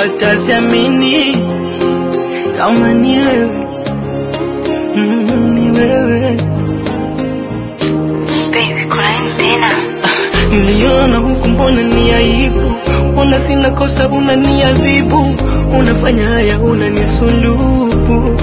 hata siamini kama ni wewe mm, ni wewe Baby, kuna nini tena? niliona huku, mbona ni aibu? Mbona sina kosa, unaniadhibu, unafanya haya, unanisulubu.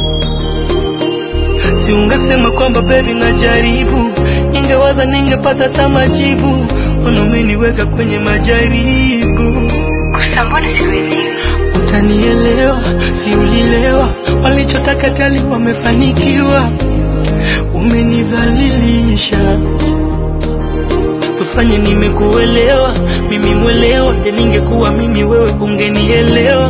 Si ungesema kwamba baby najaribu, ningewaza ningepata hata majibu. Ona umeniweka kwenye majaribu. Kusa, mbona sikuelewi? Utanielewa, si ulilewa, walichotaka tali wamefanikiwa, umenidhalilisha. Tufanye nimekuelewa, mimi mwelewa, je, ningekuwa mimi wewe ungenielewa?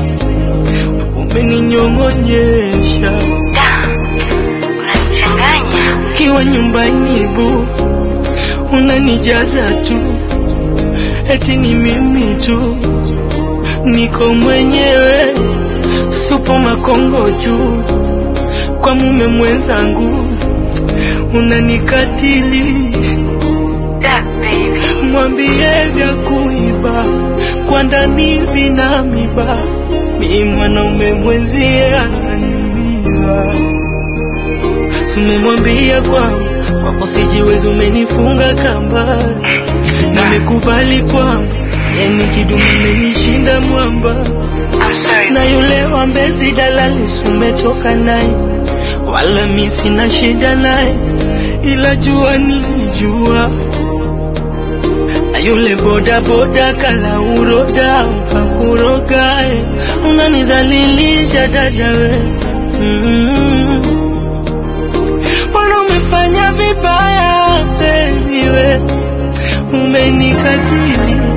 Umeninyong'onyesha Da, unanichanganya. ukiwa nyumbani bu, unanijaza tu, eti ni mimi tu, niko mwenyewe, supo makongo juu, kwa mume mwenzangu unanikatili, Da, baby. mwambie vya kuiba kwa ndani vina miba, mi mwanaume mwenzie ananiumiza tumemwambia kwamba kwako sijiwezi, umenifunga kamba, nimekubali kwamba yani kidume amenishinda mwamba, I'm sorry. na yule wa Mbezi dalali sumetoka naye, wala mi sina shida naye, ila jua nilijua na yule boda boda kala uroda ukakurogae, unanidhalilisha dada we mm. Mbona umefanya vibaya baby we, umenikatili